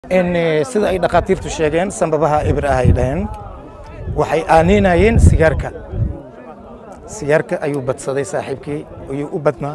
sida ay dhakhaatiirtu sheegeen sanbabaha ibir ah ay dhaheen waxay aaninayeen sigaarka sigaarka ayuu badsaday saaxiibkii ayuu u badnaa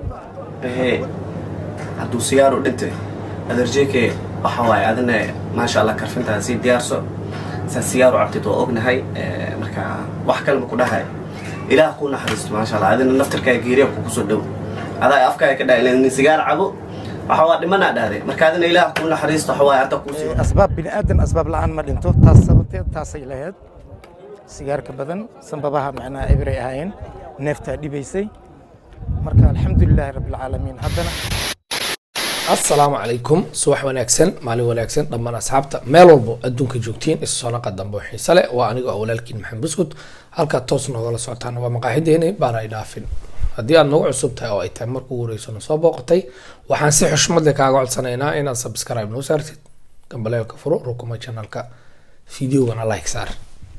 hadduu siyaaru dhintay adarjeeke waxa waaye adina maasha allah karfintaa sii diyaarso saa siyaaru cabtid waa ognahay marka wax kalema ku dhahay ilaah kuu naxariisto maasha allah adina naftarkaa geeriya kugu soo dhow adaa afkaaga ka dhahay nin sigaar cabo waxa waa dhimanaa dhahday marka adina ilaah kuu naxariisto waxa waaye hadda kuu sii asbaab bini aadan asbaab la'aan ma dhinto taas sababteed taasay lahayd sigaarka badan sanbabaha macnaha ibiray ahaayeen neeftaa dhibaysay marka alxamdulilaahi rabbilcaalamiin haddana asalaamu calaykum subax wanaagsan maalin wanaagsan dhammaan asxaabta meel walbo adduunka joogtiin isu soo naqa dambe oo xiise leh waa aniga oo walaalkiin maxamed buskud halkaad toos noogala socotaan waa maqaaxideeni baana ay dhaafin haddii aad nagu cusub tahay oo ay tahay markuu wareysano soo booqatay waxaan si xushmad leh kaaga codsanaynaa inaad subscribe noo saartid gambaleelka furo rukuma channelka videogana like saar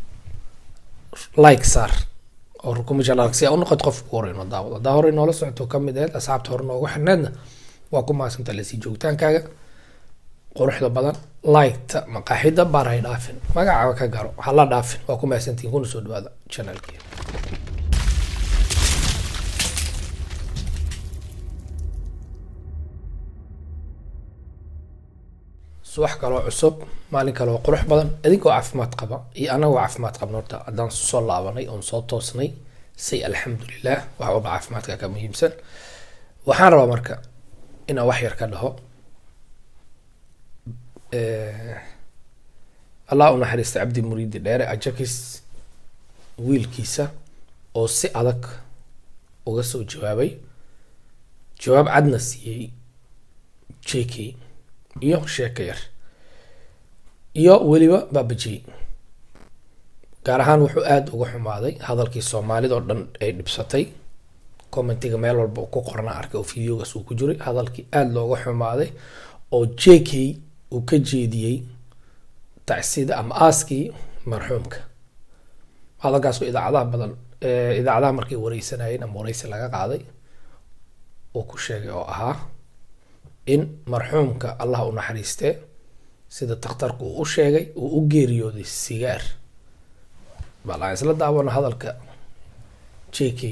like saar oo rukuma channelka si aa u noqoto qofka ugu horey noo daawado haddaa horey noola socoto kamid aheyd asxaabta hore noogu xirneedna waa ku mahadsanta lasii joogitaankaaga quruxda badan liketa maqaaxida baar hay dhaafin magacaba ka garo hala dhaafin waa ku mahadsantihin kuna soo dhawaada channelkii subax kaloo cusub maalin kaloo qurux badan adigoo caafimaad qaba iyo anagoo caafimaad qabna horta haddaan soo laabanay oon soo toosnay say alxamdulilah wax walba caafimaadka ka muhiimsan waxaan rabaa marka inaan wax yar ka dhaho allah u naxariista cabdi muriidi dheere ajakis wiilkiisa oo si adag uga soo jawaabay jawaab cadna siiyey j k iyo sheeko yar iyo weliba baabajey gaar ahaan wuxuu aada uga xumaaday hadalkii soomaalida oo dhan ay dhibsatay commentiga meel walba ku qorna arkay oo videogaas uu ku jiray hadalkii aada looga xumaaday oo j k uu ka jeediyey tacsida ama aaskii marxuumka hadalkaasoo idaacadaha badan idaacadaha markay wareysanayeen ama wareysi laga qaaday uu ku sheegay oo ahaa in marxuumka allah u naxariistee sida takhtarku uu u sheegay uu u geeriyooday sigaar bal aan isla daawano hadalka j k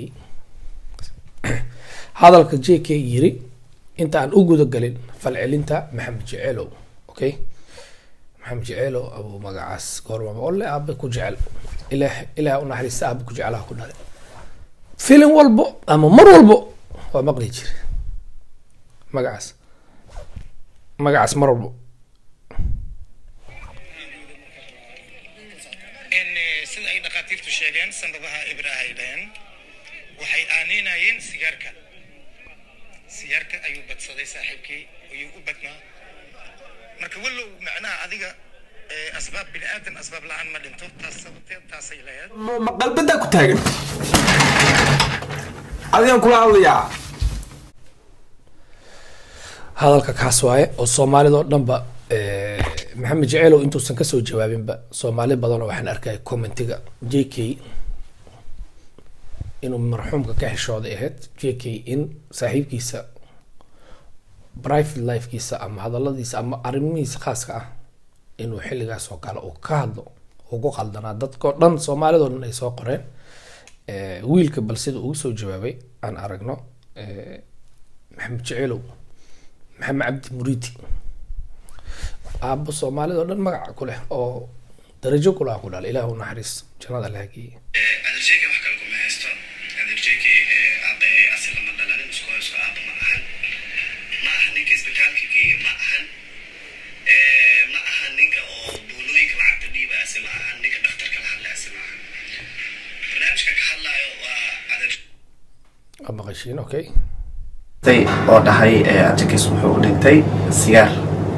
hadalka j k yiri inta aan u gudagelin falcelinta maxamed jeceelow okay maxamed jeceelow abuu magacaas goormaba ole aabe ku jecel ilaah ilaah unaxariista aabe ku jecelaha ku dhale filim walbo ama mar walbo waa maqli jire magacaas magacaas mar walbo sida ay dhakhaatiirtu sheegeen sanbabaha ibir ah ay dhaheen waxay aaninayeen sigaarka sigaarka ayuu badsaday saaxiibkii ayuu u badnaa marka wallow macnaha adiga asbaab bini aadan asbaab la'aan ma dhinto taas sababteed taasay lahayd ma qalbadaa ku taagan adigaan kula hadlayaa hadalka kaas waaye oo soomaalida oo dhanba maxamed jeceelow intuusan kasoo jawaabinba soomaali badan oo waxaan arkaya commentiga j k inuu marxuumka ka xishooday ahayd j k in saaxiibkiisa private lifekiisa ama hadaladiisa ama arrimihiisa khaaska ah inuu xilligaas oo kale uu ka hadlo uu ku qaldanaa dadkao dhan soomaalidao dhan ay soo qoreen wiilka bal sida ugu soo jawaabay aan aragno maxamed jeceelow maxamed cabdi muriidi aabo soomaalida oo dhan magaca ku leh oo darajo kulaha ku dhalay ilaah u naxariis jannada la hageeye adarjeeke wax kale kuma haysto adarjeeke aabe asi lama dhalanin isku haysto aaba ma ahan ma aha ninka isbitaalka geeya ma ahan ma aha ninka oo buulooyinka lacagta dhiiba ase ma ahan ninka dhakhtarka la hadla ase ma ahan barnaamijka ka hadlaayo waa adar waa maqashiin okay oo dhahay ajakis wuxuu u dhintay sigaar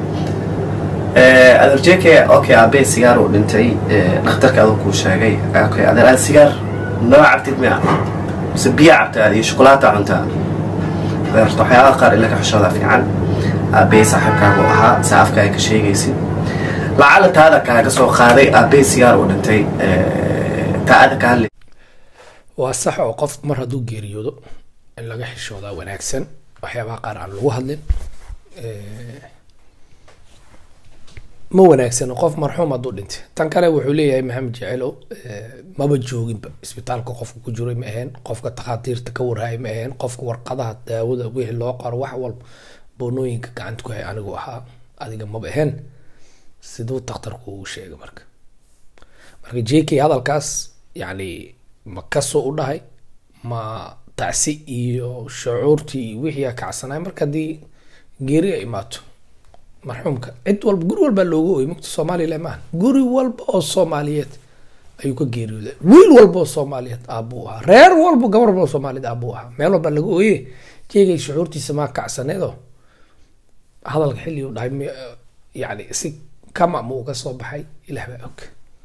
adarjeke okay aabee sigaar uu dhintay dhakhtarka aduu kuu sheegay okay adeer aad sigaar noo cabtid miya mise biya cabta aad iyo shukulaata cuntaa adeerta waxyaabaha qaar ila ka xishooda fiican aabee saaxiibkaagu ahaa saa afkaaga ka sheegaysid lacala taada kaaga soo qaaday aabee sigaar uu dhintay taada ka hadlay waa sax oo qof mar hadduu geeriyoodo in laga xishoodaa wanaagsan waxyaabaha qaar aan lagu hadlin ma wanaagsano qof marxuum hadduu dhintay tan kale wuxuu leeyahay maxamed jecelow eh, maba jooginba isbitaalka qofka ku jiray ma aheen qofka takhaatiirta ka warhaaya ma aheen qofka warqadaha daawada wixii loo qaro wax walba boonooyinka gacanta ku hay anigu ahaa adiga maba aheen siduu takhtarku uu sheegay marka marka j k hadalkaas yacni ma kasoo u dhahay ma tacsi iyo shucuurtii iyo wixii aa kacsanay marka haddii geeri ay imaato marxuumka cid walba guri walbaa looga ooyay mugta soomaaliya maaha guri walba oo soomaaliyeed ayuu ka geeriyooday wiil walba oo soomaaliyeed aabuu ahaa reer walba gabar walba oo soomaaliyeed aabuu ahaa meel walbaa laga ooye jeegay shucuurtiisa maa kacsaneedoo hadalka xilli uu dhahay mi- yacni si kama ma uga soo baxay ilaah baa og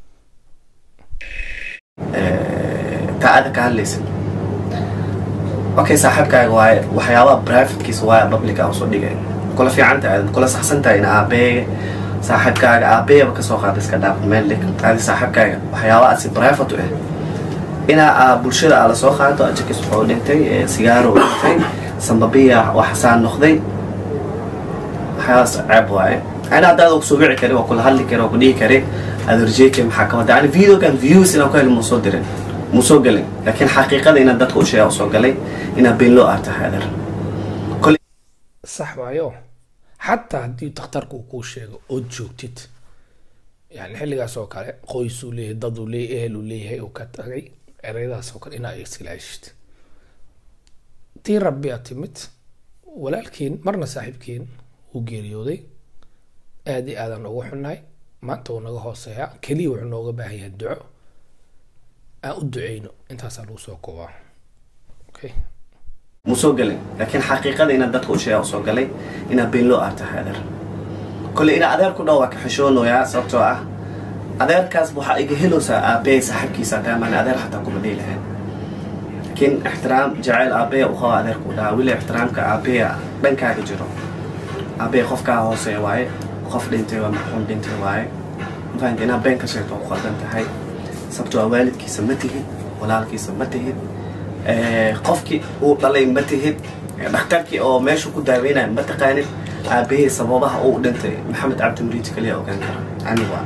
taa aada ka hadlaysa okay saaxiibkaaga waaye waxyaabaha privatekiisa waaye public a usoo dhigay kula fiican tahay kula saxsan tahay in aabeeye saaxiibkaaga aabeeyaba kasoo qaada iska dhaaf meel dhig adi saaxiibkaaga waxyaabaha asi private u ah inaa aa bulshada aa lasoo qaado ajakis wuxuu dhintay ee sigaaro u dhintay sambabiya waxasaan noqday waxyaabahaas ceeb waaye ana hadda adaa kusoo wici kari waa kula hadli kari waa ku dhihi kari adarjeeke maxaa ka wada yani videogan views inaan ku heli muu soo dirin muu soo gelin laakiin xaqiiqada inaad dadka u sheega usoo galay inaad been loo artahay adar sax waayo xataa haddii takhtarka uu kuu sheego ood joogtid yani xilligaas oo kale qoys uu leeyahay dad uu leeyahay ehel uu leeyahay uu ka tagay ereyadaas oo kale inaa iskilaashid tii rabbi a timid walaalkiin marna saaxiibkiin wuu geeriyooday aad iyo aadan ugu xunnahay maanta wuu naga hooseeyaa keliya wuxuu nooga baahan yahay duco aan u duceyno intaasaa lagu soo koobaa okay muu soo gelin laakiin xaqiiqada inaad dadka u sheega usoo galay inaad been loo artahay adar kolley inaa adeer ku dhow waa ka xishoonayaa sababtoo ah adeerkaas waxaa iga helowsaa aabbeey saaxiibkiisa daamaan adeer xataa kuma dhihi lahayn laakiin ixtiraam jacayl aabbeya u qaba adeerku dhahaa weli ixtiraamka aabbeya dhankaaga jiro aabbeya qofkaa hooseeya waaye qof dhintay waa marxuum dhintay waaye mafahanka inaad been ka sheegto waa ku qaldan tahay sababtoo ah waalidkiisa ma tihid walaalkiisa ma tihid Eh, qofkii uu dhalay ma tihid Eh, dhakhtarkii oo meeshu ku daaweynaya ma taqaanid aabahey sababaha uu dhintay maxamed cabdi muriid kaliya ogaan kara ani waa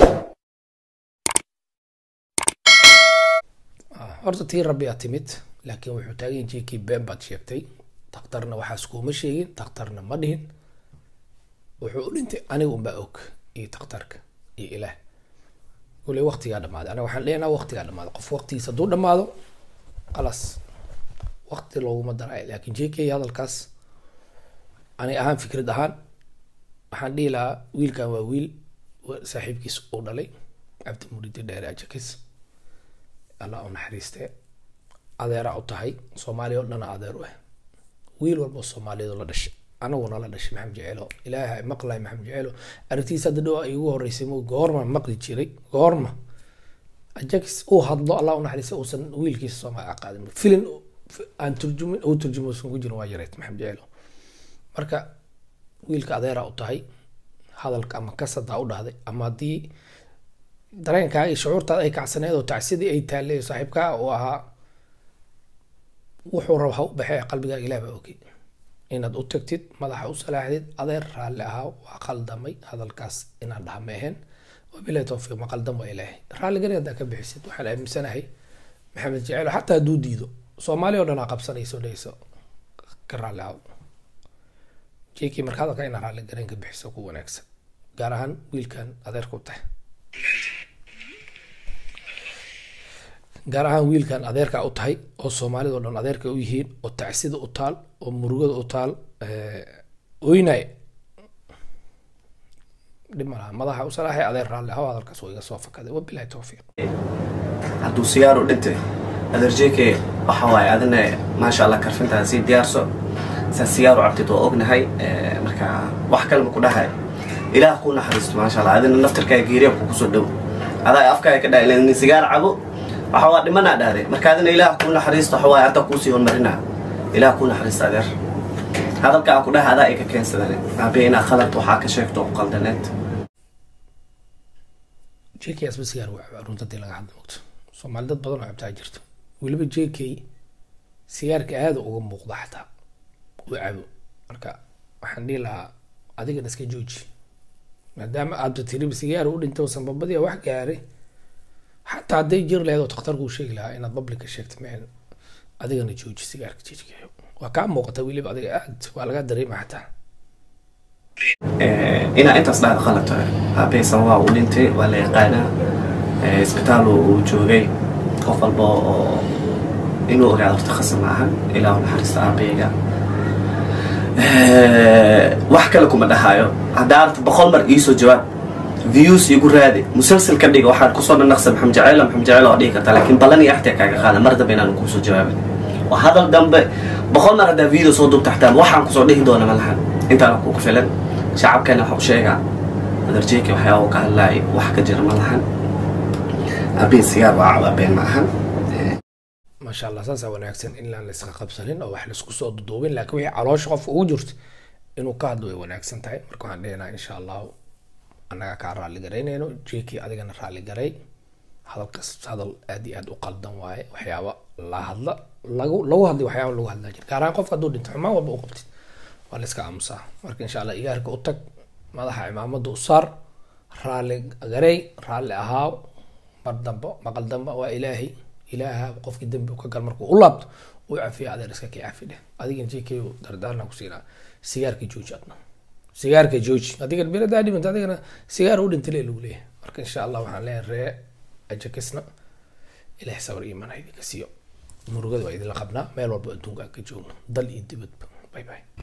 horta tii rabbi aa timid laakiin wuxuu taagan yahay jikii been baad sheegtay takhtarna waxaas kuuma sheegin takhtarna ma dhihin wuxuu u dhintay aniga unbaa og iyo takhtarka iyo ilaah kule waqtigaa dhamaaday aniga waxaan leenaha waqtigaa dhamaaday qof waqtigiisa hadduu dhamaado khalaas waqti looguma daray laakiin jk hadalkaas ani ahaan fikrad ahaan waxaan dhihi lahaa wiilkan waa wiil wa- saaxiibkiis uu dhalay cabdi muriidi dheere ajakis allah u naxariistee adeeraa u tahay soomaaliya oo dhana adeer u ah wiil walba oo soomaaliyeed oo la dhashay anaguna la dhashay maxamed jeceelo ilaaha maqlay maxamed jeceelo aragtiisa hadda dhow ay igu horeysay mo goorma maqli jiray goorma ajax uu hadlo allah u naxariista uusan wiilkiisa soomaali aqaadin filin aan turjumin uu turjumo uusan ku jirin waa yareed maxamed jeceelo marka wiilka adeeraa u tahay hadalka ama kasadaa u dhahday ama haddii dareenkaaga iyo shucuurtaada ay kacsaneed oo tacsidii ay taallay oo saaxiibkaa uu ahaa wuxuu raba ha u baxee qalbigaaga ilaah baa ogey inaad u tagtid madaxa u salaaxdid adeer raalli ahaa waa qaldamay hadalkaas inaan dhaha ma ahayn wabilahi towfiiq ma qaldam waa ilaahay raalligani haddaa ka bixisid waxaan aaminsanahay maxamed jeceelo xataa hadduu diido soomaali oo dhan aa qabsanayso dhehayso ka raalli ahaw jekii marka hadalka inaa raalli garan ka bixiso ku wanaagsan gaar ahaan wiilkan adeerka u tahay gaar ahaan wiilkan adeerka u tahay oo soomaalida o dhan adeerka u yihiin oo tacsida u taal oo murugada u taal oynay dhib ma laha madaxa u salaaxay adeer raalli ahaw hadalkaas waa iga soo fakaday wabilahi towfiiq hadduu sigaar u dhintay adarjeeke waxa waaye adina maasha allah karfintaada sii diyaarso saa sigaar u cabtid waa ognahay Eh, marka wax kale ma ku dhahay ilaah kuu naxariisto maasha allah adina naftarkaaga geeriya kugu soo dhow adaa afkaaga ka dhahay nin sigaar cabo waxa waa dhimanaa dhahday marka adina ilaah kuu naxariisto waxa waaye hadda kuusii hormarinaa ilaah kuu naxariista adeer hadalka aan ku dhahay adaa ay ka keensadane aabe inaa khalad waxaa ka sheegto oo qaldaneed jk asba sigaar waa cabaa runta hadii laga hadla mogto soomaali dad badan oo cabtaa jirto weliba jk sigaarka aada uga muuqda xataa uu cabo marka waxaan dhihi lahaa adigana iska jooji maadaama aada tiriba sigaar u dhintay oo sanbabadii wax gaaray xataa hadday jir lahayd oo takhtarku sheegi lahaa inaad publica sheegta meen adigana jooji sigaarka jijgeeyo waa kaa muuqata weliba adiga aad waa laga dareema xataa inaa intaas dhahda qalabta aabbahay sababaa uu dhintay waa la yaqaanaa Eh, isbitaal uu uu joogay qof walba oo inuu ogaado horta khasab ma ahan ilaa u naxariista aabbayga Eh, wax kale kuma dhahayo haddaa arta boqol mar iisoo jawaab views igu raadi musalsal ka dhiga waxaad kusoo dhanaqsa maxamed jaceyla maxamed jaceyl oo dhihi kartaa laakiin ballan iyo axtiya kaaga qaada mar dambe inaan kuusoo jawaabin waa hadal dambe boqol mar haddaa video soo duubta xataa waxaan kusoo dhihi doona ma lahan intaana kugu filan shacabkeena waxa u sheegaa adarjeeki waxyaaba uu ka hadlaay wax ka jira ma lahan aabbiin sigaar waa cabaabeen ma ahan maasha allah saasaa wanaagsan in laan la iska qabsanin oo wax laisku soo duduubin laakiin wixii caloosha qofka ugu jirto inuu ka hadlo way wanaagsan tahay marka waxaan dhehnaa insha allahu annaga kaa raalli garaynayno jeekii adigana raalli garay hadalkaas hadal aad iyo aad u qaldan waaye waxyaaba la hadla lagu lagu hadlay waxyaaba lagu hadlaa jira gaar ahaan qofka hadduu dhinto xumaan walba u qabtid waa la iska aamusaa marka insha allah igaarka u tag madaxa cimaamada u saar raalli garay raalli ahaaw mar dambe maqal dambe waa ilaahay ilaaha qofkii dembi u ka gal markuu u laabto uu cafiya adeer iska kii cafi dheh adigana jk dardaarna ku siinaa sigaarka jooji adna sigaarka jooji adiga biradaa dhimanta adigana sigaar u dhintay lee lagu leeyahay marka insha allah waxaan leeyahay ree ajakisna ilaah sabar iyo manha idinka siiyo murugada waa idinla qabnaa meel walba adduunka aan ka joogno dal iyo dibadba bye bye